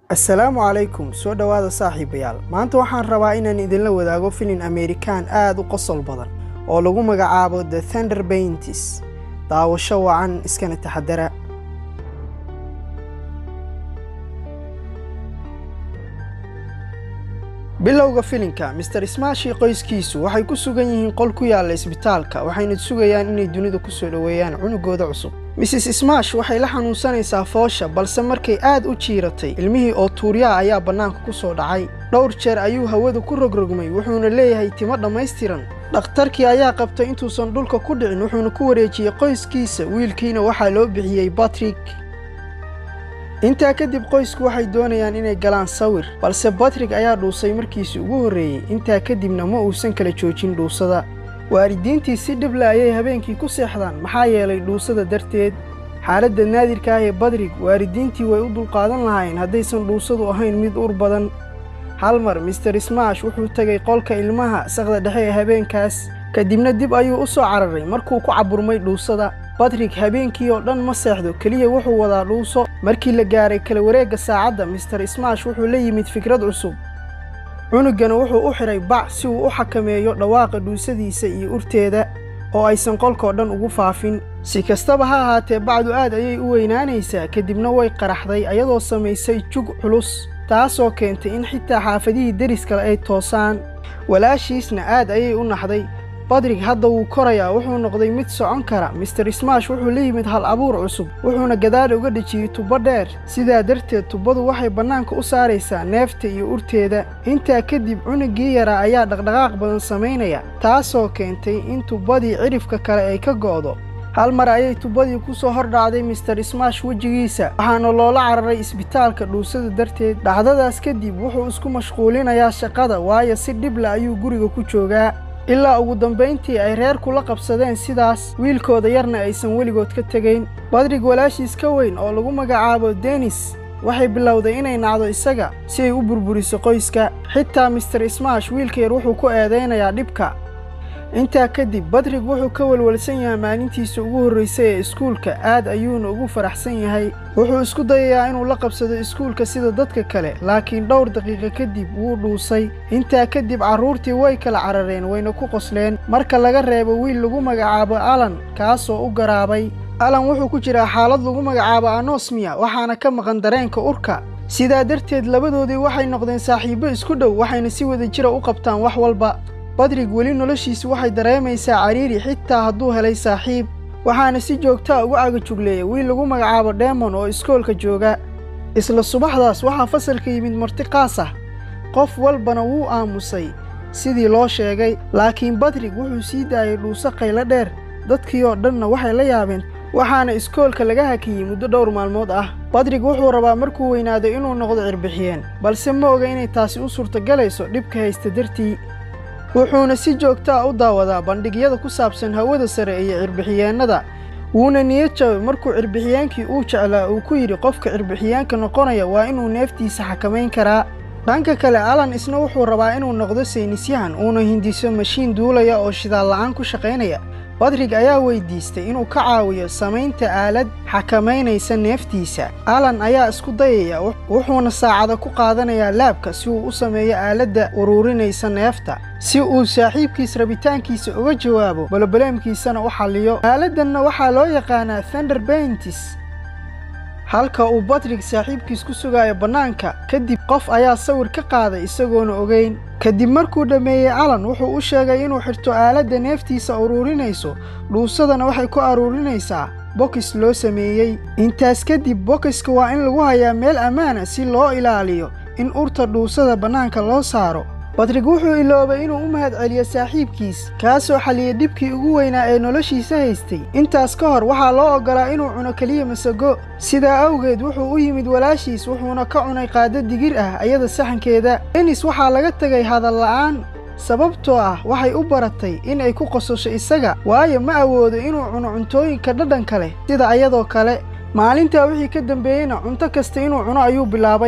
assalaamu calaykum soo dhowaada saaxiibayaal maanta waxaan rabaa inaan idinla wadaago filin amerikaan aad u qosol badan oo lagu magacaabo the thunder baintis daawasho wacan iskana taxadara bilowga filinka mister smaashi qoyskiisu waxay ku sugan yihiin qol ku yaalla isbitaalka waxayna sugayaan inay dunida ku soo dhoweeyaan cunugooda cusub mrs smaash waxay la xanuunsanaysaa foosha balse markay aad u jiiratay ilmihii oo tuuryaha ayaa bannaanka ku soo dhacay dhowr jeer ayuu hawada ku rogrogmay wuxuuna leeyahay timo dhammaystiran dhakhtarkii ayaa qabtay intuusan dhulka ku dhicin wuxuuna ku wareejiyey qoyskiisa wiilkiina waxaa loo bixiyey batrik intaa kadib qoysku waxay doonayaan inay galaan sawir balse batrik ayaa dhuusay markiisii ugu horreeyey intaa kadibna ma uusan kala joojin dhuusada waalidiintii si dhible ayay habeenkii ku seexdaan maxaa yeelay dhuusada darteed xaaladda naadirka ah ee badrig waalidiintii way u dulqaadan lahaayeen haddaysan dhuusadu ahayn mid ur badan hal mar mister smaash wuxuu tegay qolka ilmaha saqda dhexe ee habeenkaas kadibna dib ayuu u soo cararay markuu ku caburmay dhuusada badrig habeenkii oo dhan ma seexdo keliya wuxuu wadaa dhuuso markii la gaaray kala wareegga saacadda mister smaash wuxuu la yimid fikrad cusub cunugana wuxuu u xidhay bac si uu u xakameeyo dhawaaqa dhuusadiisa iyo urteeda oo aysan qolkoo dhan ugu faafin si kastaba ha ahaatee bacdu aad ayay u weynaanaysaa kadibna way qaraxday ayadoo samaysay jug culus taasoo keentay in xitaa xaafadihii deriskale ay toosaan walaashiisna aad ayay u naxday badrig hadda wuu korayaa wuxuu noqday mid socon kara mister smaash wuxuu la yimid hal abuur cusub wuxuuna gadaal uga dhejiyey tubbo dheer sidaa darteed tubbadu waxay bannaanka u saaraysaa neefta iyo urteeda intaa kadib cunuggii yaraa ayaa dhaqdhaqaaq badan samaynaya taasoo keentay in tubbadii cidhifka kale ay ka go'do hal mar ayay tubbadii ku soo hor dhacday mister smaash wejigiisa waxaana loola cararay isbitaalka dhuusada darteed dhacdadaas kadib wuxuu isku mashquulinayaa shaqada waayo si dhibla ayuu guriga ku joogaa ilaa ugu dambayntii ay reerku la qabsadeen sidaas wiilkooda yarna aysan weligood ka tegayn badrig walaashiis ka weyn oo lagu magacaabo denis waxay bilowday inay nacdo isaga si ay u burburiso qoyska xitaa mister smaash wiilka yar wuxuu ku eedaynayaa dhibka intaa kadib badrig wuxuu ka walwalsan yahay maalintiisa ugu horraysay ee iskuulka aad ayuuna ugu faraxsan yahay wuxuu isku dayayaa inuu la qabsado iskuulka sida dadka kale laakiin dhowr daqiiqo kadib wuu dhuusay intaa kadib carruurtii way kala carareen wayna ku qosleen marka laga reebo wiil lagu magacaabo alan kaasoo u garaabay alan wuxuu ku jiraa xaalad lagu magacaabo anosmiya waxaana ka maqan dareenka urka sidaa darteed labadoodii waxay noqdeen saaxiibbo isku dhow waxayna si wada jira u qabtaan wax walba badrig weli noloshiisu waxay dareemaysaa cariiri xitaa hadduu helay saaxiib waxaana si joogtaa ugu cagajugleeya wiil lagu magacaabo demon oo iskoolka jooga isla subaxdaas waxaa fasalka yimid marti qaas ah qof walbana wuu aamusay sidii loo sheegay laakiin badrig wuxuu sii daayay dhuuso qaylo dheer dadkii oo dhanna waxay la yaabeen waxaana iskoolka laga hakiyey muddo dhowr maalmood ah badrig wuxuu rabaa markuu weynaado inuu noqdo cirbixiyeen balse ma oga inay taasi u suurtogalayso dhibka haysta dartii wuxuuna si joogtaa u daawadaa bandhigyada ku saabsan hawada sare iyo cirbixiyeennada wuuna niyad jabay markuu cirbixiyeenkii uu jeclaa uu ku yidhi qofka cirbixiyeenka noqonaya waa inuu neeftiisa xakamayn karaa dhanka kale alan isna wuxuu rabaa inuu noqdo saynisyahan uuna hindiso mashiin duulaya oo shidaal la'aan ku shaqaynaya badrig ayaa weydiistay inuu ka caawiyo samaynta aalad xakamaynaysa neeftiisa alan ayaa isku dayaya wuxuuna saacada ku qaadanayaa laabka si uu u sameeyo aaladda uruurinaysa neefta si uu saaxiibkiis rabitaankiisa uga jawaabo balobaleemkiisana u xalliyo aaladdanna waxaa loo yaqaanaa thunder baintis halka uu badrig saaxiibkiis ku sugaayo bannaanka kadib qof ayaa sawir ka qaaday isagoona ogeyn kadib markuu dhammeeyey alan wuxuu u sheegay inuu xirto aaladda neeftiisa uruurinayso dhuusadana waxay ku aruurinaysaa bokis loo sameeyey intaas kadib bokiska waa in lagu hayaa meel ammaana si loo ilaaliyo in urta dhuusada bannaanka loo saaro badrig wuxuu iloobay inuu u mahad celiyo saaxiibkiis kaasoo xalliyey dhibkii ugu weynaa ee noloshiisa haystay intaas ka hor waxaa loo oggolaa inuu cuno keliya masago sidaa awgeed wuxuu u yimid walaashiis wuxuuna ka cunay qaaddo digir ah ayada saxankeeda denis waxaa laga tegay hadal la'aan sababtoo ah waxay u baratay in ay ku qososho isaga waayo ma awoodo inuu cuno cuntooyinka dhadhanka leh sida ayadoo kale maalintaa wixii ka dambeeyeyna cunto kasta inuu cuno ayuu bilaabay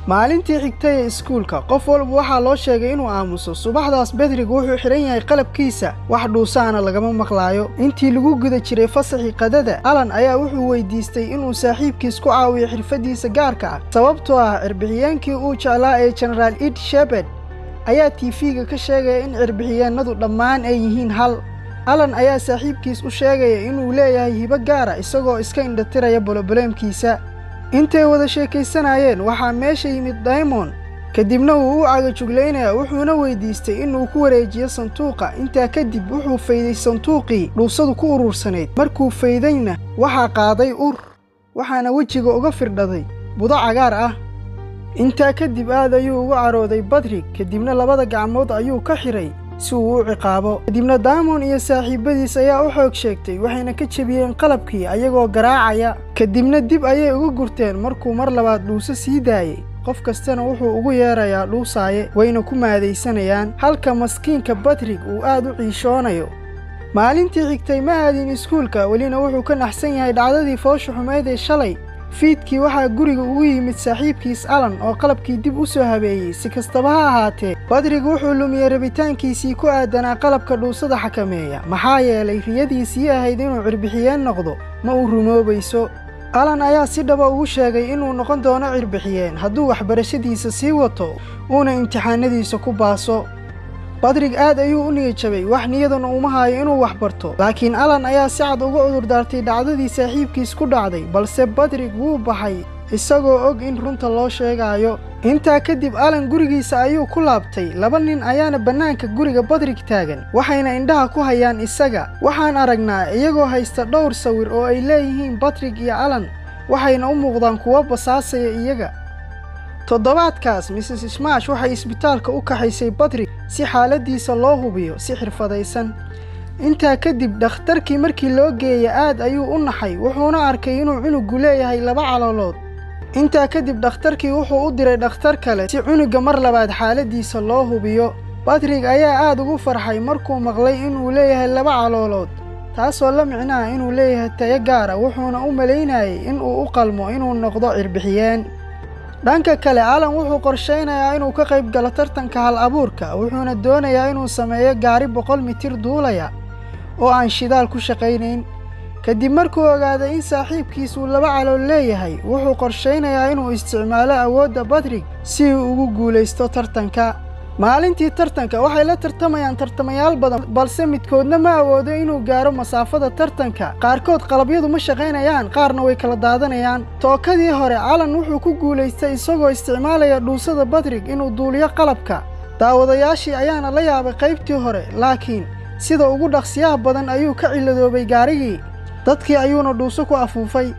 maalintii xigtay ee iskuulka qof walba waxaa loo sheegay inuu aamuso subaxdaas bedrig wuxuu xidhan yahay qalabkiisa wax dhuusaana lagama maqlaayo intii lagu guda jiray fasaxii qadada alan ayaa wuxuu weydiistay inuu saaxiibkiis ku caawiyo xirfaddiisa gaarka ah sababtoo ah cirbixiyeenkii uu jeclaa ee jenaraal ed shebed ayaa tiifiga ka sheegaya in cirbixiyeennadu dhammaan ay yihiin hal alan ayaa saaxiibkiis u sheegaya inuu leeyahay hibo gaara isagoo iska indhatiraya boloboleemkiisa intay wada sheekaysanayeen waxaa meesha yimid daymon kadibna wuu u cagajuglaynaya wuxuuna weydiistay inuu ku wareejiyo sanduuqa intaa kadib wuxuu fayday sanduuqii dhuusadu ku uruursanayd markuu faydayna waxaa qaaday ur waxaana wejiga uga firdhaday budo cagaar ah intaa kadib aad ayuu ugu carooday badrig kadibna labada gacmood ayuu ka xidhay si uu u ciqaabo kadibna daamon iyo saaxiibbadiis ayaa u xoog sheegtay waxayna ka jebiyeen qalabkii ayagoo garaacaya kadibna dib ayay uga gurteen markuu mar labaad dhuuso sii daayey qof kastana wuxuu ugu yeerayaa dhuusaaye wayna ku maadaysanayaan halka maskiinka badrig uu aad u ciishoonayo maalintii xigtay ma aadin iskuulka welina wuxuu ka naxsan yahay dhacdadii foosha xumeyd ee shalay fiidkii waxaa guriga ugu yimid saaxiibkiis alan oo qalabkii dib u soo habeeyey si kastaba ha ahaatee badrig wuxuu lumiyey rabitaankiisii ku aadanaa qalabka dhuusada xakameeya maxaa yeelay riyadiisii ahayd inuu cirbixiyeen noqdo ma uu rumoobayso alan ayaa si dhaba ugu sheegay inuu noqon doono cirbixiyeen hadduu waxbarashadiisa sii wato uuna imtixaanadiisa ku baaso badrig aad ayuu u niyajabay wax niyaduna uma haayo inuu wax barto laakiin alan ayaa si cad uga cudurdaartay dhacdadii saaxiibkiis ku dhacday balse badrig wuu baxay isagoo og in runta loo sheegaayo intaa kadib alan gurigiisa ayuu ku laabtay laba nin ayaana bannaanka guriga badrig taagan waxayna indhaha ku hayaan isaga waxaan aragnaa iyagoo haysta dhowr sawir oo ay leeyihiin badrig iyo alan waxayna u muuqdaan kuwo basaasaya iyaga toddobaadkaas mises smash waxay isbitaalka u kaxaysay badrig si xaaladdiisa loo hubiyo si xirfadaysan intaa kadib dhakhtarkii markii loo geeya aad ayuu u naxay wuxuuna arkay inuu cunugu leeyahay laba caloolood intaa kadib dhakhtarkii wuxuu u diray dhakhtar kale si cunugga mar labaad xaaladdiisa loo hubiyo badrig ayaa aad ugu farxay markuu maqlay inuu leeyahay laba caloolood taasoo la micnaha inuu leeyahay tayo gaara wuxuuna u malaynayay inuu u qalmo inuu noqdo cirbixiyeen dhanka kale alan wuxuu qorshaynayaa inuu ka qayb galo tartanka hal abuurka wuxuuna doonayaa inuu sameeyo gaari boqol mitir duulaya oo aan shidaal ku shaqaynayn kadib markuu ogaaday in saaxiibkiis uu laba calool leeyahay wuxuu qorshaynayaa inuu isticmaalo awoodda badrig si uu ugu guulaysto tartanka maalintii tartanka waxay la tartamayaan tartamayaal badan balse midkoodna ma awoodo inuu gaaro masaafada tartanka qaarkood qalabyadu ma shaqaynayaan qaarna way kala daadanayaan tookadii hore calan wuxuu ku guulaystay isagoo isticmaalaya dhuusada badrig inuu duuliyo qalabka daawadayaashii ayaana la yaabay qaybtii hore laakiin sida ugu dhaqsiyaha badan ayuu ka ciladoobay gaarigii dadkii ayuuna dhuuso ku afuufay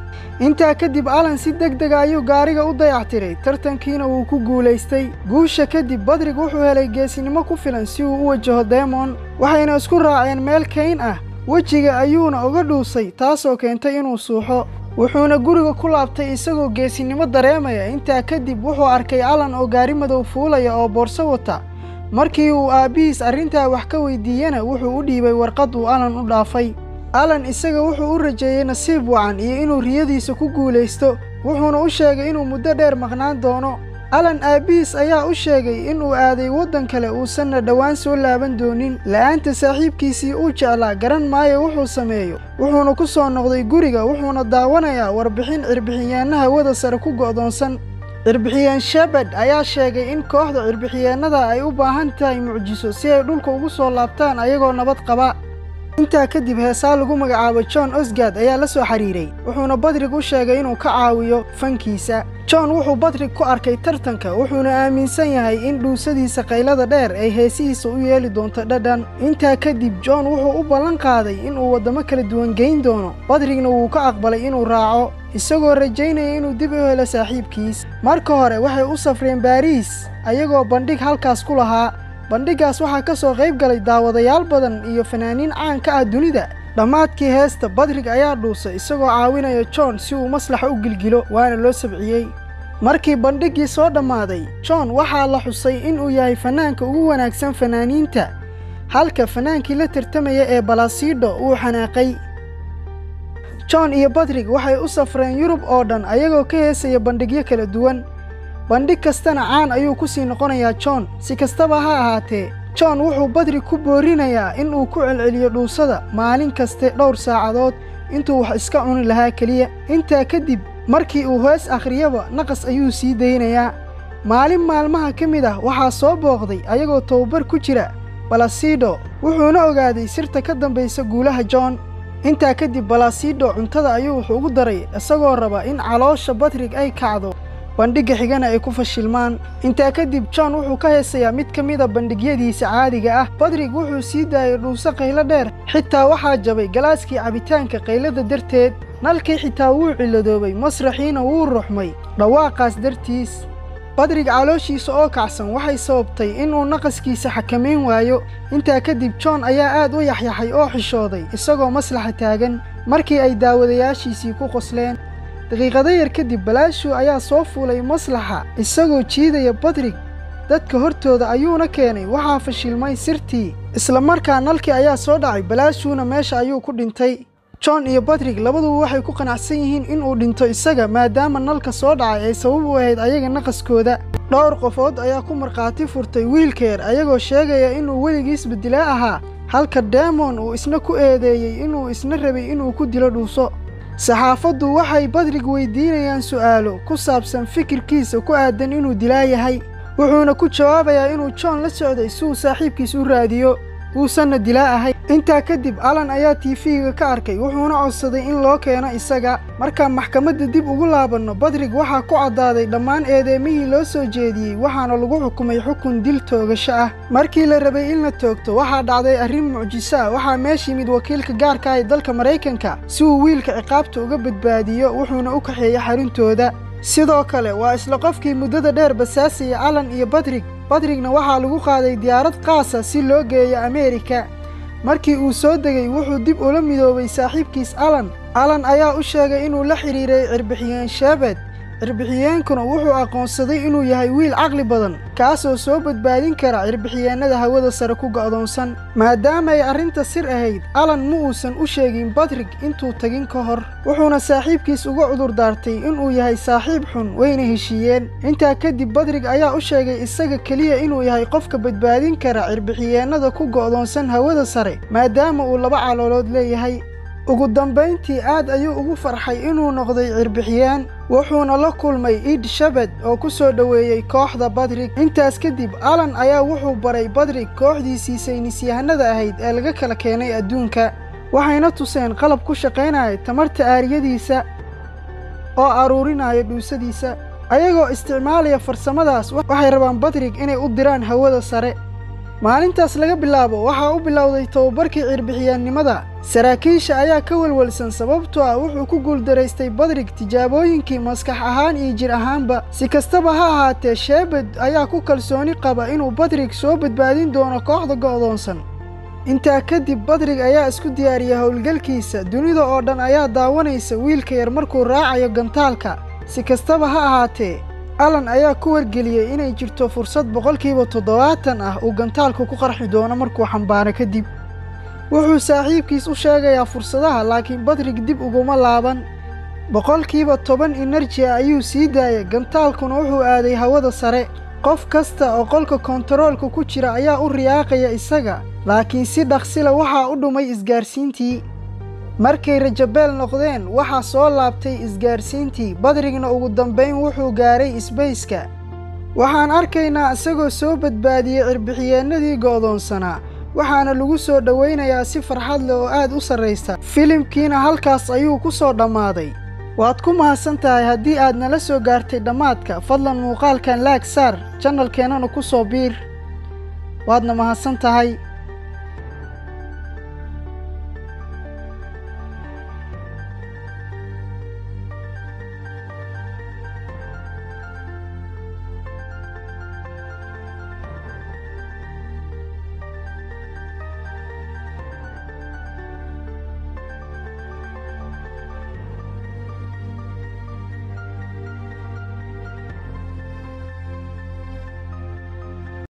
intaa kadib alan si deg dega ayuu gaariga u dayactiray tartankiina wuu ku guulaystay guusha kadib badrig wuxuu helay geesinimo ku filan si uu u wajaho demon waxayna isku raaceen meel kayn ah wejiga ayuuna uga dhuusay taasoo keentay inuu suuxo wuxuuna guriga ku laabtay isagoo geesinimo dareemaya intaa kadib wuxuu arkay alan oo gaari madow fuulaya oo boorso wata markii uu aabbihiis arrintaa wax ka weydiiyena wuxuu u dhiibay warqad uu alan u dhaafay alan isaga wuxuu u rajeeyey nasiib wacan iyo inuu riyadiisa ku guulaysto wuxuuna u sheegay inuu muddo dheer maqnaan doono alan aabbihiis ayaa u sheegay inuu aaday waddan kale uusanna dhowaan soo laaban doonin la'aanta saaxiibkiisii uu jeclaa garan maayo wuxuu sameeyo wuxuuna ku soo noqday guriga wuxuuna daawanayaa warbixin cirbixiyeenna hawada sare ku go'doonsan cirbixiyeen shebed ayaa sheegay in kooxda cirbixiyeennada ay u baahan tahay mucjiso si ay dhulka ugu soo laabtaan ayagoo nabad qaba intaa kadib heesaa lagu magacaabo john osgard ayaa la soo xiriiray wuxuuna badrig u sheegay inuu ka caawiyo fankiisa john wuxuu badrig ku arkay tartanka wuxuuna aaminsan yahay in dhuusadiisa qaylada dheer ay heesihiisa u yeeli doonto dhadhan intaa kadib john wuxuu u ballan qaaday inuu waddamo kala duwan geyn doono badrigna wuu ka aqbalay inuu raaco isagoo rajaynaya inuu dib u helo saaxiibkiis marka hore waxay u safreen baariis ayagoo bandhig halkaas ku lahaa bandhiggaas waxaa ka soo qayb galay daawadayaal badan iyo fanaaniin caan ka ah dunida dhammaadkii heesta badrig ayaa dhuusay isagoo caawinaya john si uu maslaxa u gilgilo waana loo sabciyey markii bandhiggii soo dhammaaday john waxaa la xusay inuu yahay fanaanka ugu wanaagsan fanaaniinta halka fanaankii la tartamaya ee balasiidho uu xanaaqay john iyo badrig waxay u safreen yurub oo dhan ayagoo ka heesaya bandhigyo kala duwan bandhig kastana caan ayuu ku sii noqonayaa john si kastaba ha ahaatee john wuxuu badrig ku boorinayaa in uu ku celceliyo dhuusada maalin kaste dhowr saacadood intuu wax iska cuni lahaa keliya intaa kadib markii uu hoos akhriyaba naqas ayuu sii daynayaa maalin maalmaha ka mid ah waxaa soo booqday ayagoo tababar ku jira balasido wuxuuna ogaaday sirta ka dambaysa guulaha john intaa kadib balasido cuntada ayuu wax ugu daray isagoo raba in caloosha badrig ay kacdo bandhigga xigana ay ku fashilmaan intaa kadib john wuxuu ka heesayaa mid ka mida bandhigyadiisa caadiga ah badrig wuxuu sii daayay dhuuso qaylo dheer xitaa waxaa jabay galaaskii cabitaanka qaylada darteed nalkii xitaa wuu cilladoobay masraxiina wuu ruxmay dhawaaqaas dartiis badrig calooshiisa oo kacsan waxay sababtay inuu naqaskiisa xakamayn waayo intaa kadib john ayaa aad u yaxyaxay oo xishooday isagoo maslaxa taagan markii ay daawadayaashiisii ku qosleen daqiiqado yar kadib balaashu ayaa soo fuulay maslaxa isagoo jiidaya badrig dadka hortooda ayuuna keenay waxaa fashilmay sirtii isla markaa nalkii ayaa soo dhacay balaashuuna meesha ayuu ku dhintay john iyo badrig labaduba waxay ku qanacsan yihiin inuu dhinto isaga maadaama nalka soo dhacay ay sabab u ahayd ayaga naqaskooda dhowr qofood ayaa ku markhaati furtay wiilkeer ayagoo sheegaya inuu weligiisba dilaa ahaa halka demon uu isna ku eedeeyey inuu isna rabay inuu ku dilo dhuuso saxaafaddu waxay badrig weydiinayaan su'aalo ku saabsan fikirkiisa ku aadan inuu dilaa yahay wuxuuna ku jawaabayaa inuu john la socday si uu saaxiibkiis u raadiyo uusanna dilaa ahay intaa kadib alan ayaa tiifiga ka arkay wuxuuna codsaday in loo keeno isaga markaan maxkamadda dib ugu laabanno badrig waxaa ku caddaaday dhammaan eedeemihii loo soo jeediyey waxaana lagu xukumay xukun dil toogasho ah markii la rabay in la toogto waxaa dhacday arrin mucjiso ah waxaa meesha yimid wakiilka gaarka ah ee dalka maraykanka si uu wiilka ciqaabta uga badbaadiyo wuxuuna u kaxeeyey xaruntooda sidoo kale waa isla qofkii muddada dheer basaasaya alan iyo badrig badrigna waxaa lagu qaaday diyaarad qaasa si loo geeyo ameerika markii uu soo degay wuxuu dib ula midoobay saaxiibkiis alan alan ayaa u sheegay inuu la xidhiiray cirbixiyeen sheebed cirbixiyeenkuna wuxuu aqoonsaday inuu yahay wiil caqli badan kaasoo soo badbaadin kara cirbixiyeennada hawada sare ku go'doonsan maadaama ay arrinta sir ahayd alan ma uusan u sheegin badrig intuu tagin ka hor wuxuuna saaxiibkiis uga cudurdaartay inuu yahay saaxiib xun wayna heshiiyeen intaa kadib badrig ayaa u sheegay isaga keliya inuu yahay qofka badbaadin kara cirbixiyeennada ku go'doonsan hawada sare maadaama uu laba caloolood leeyahay ugu dambayntii aad ayuu ugu farxay inuu noqday cirbixiyeen wuxuuna la kulmay iid shabed oo ku soo dhoweeyey kooxda badrig intaas kadib alan ayaa wuxuu baray badrig kooxdiisii saynisyahanada ahayd ee laga kala keenay adduunka waxayna tuseen qalab ku shaqaynaya tamarta aariyadiisa oo aruurinaya dhuusadiisa ayagoo isticmaalaya farsamadaas waxay rabaan badrig inay u diraan hawada sare maalintaas laga bilaabo waxaa u bilowday tababarkii cirbixiyaannimada saraakiisha ayaa ka welwelsan sababtoo ah wuxuu ku guuldaraystay badrig tijaabooyinkii maskax ahaan iyo jir ahaanba si kastaba ha ahaatee sheebed ayaa ku kalsooni qaba inuu badrig soo badbaadin doono kooxda go'doonsan intaa kadib badrig ayaa isku diyaariyay howlgalkiisa dunida oo dhan ayaa daawanaysa wiilka yar markuu raacayo gantaalka si kastaba ha ahaatee alan ayaa ku wargeliyey inay jirto fursad boqolkiiba toddobaatan ah uu gantaalku ku qarxi doono markuu xambaaro kadib wuxuu saaxiibkiis u sheegayaa fursadaha laakiin badrig dib uguma laaban boqolkiiba toban enerji ah ayuu sii daayay gantaalkuna wuxuu aaday hawada sare qof kasta oo qolka kontaroolka ku jira ayaa u riyaaqaya isaga laakiin si dhaqsila waxaa u dhumay isgaarsiintii markay rajabeel noqdeen waxaa soo laabtay isgaarsiintii badrigna ugu dambayn wuxuu gaaray isbayska waxaan arkaynaa isagoo soo badbaadiyey cirbixiyeennadii go'doonsanaa waxaana lagu soo dhowaynayaa si farxad leh oo aad u sarraysa filimkiina halkaas ayuu ku soo dhammaaday waad ku mahadsan tahay haddii aad nala soo gaartay dhammaadka fadlan muuqaalkan laag saar janalkeennana ku soo biir waadna mahadsan tahay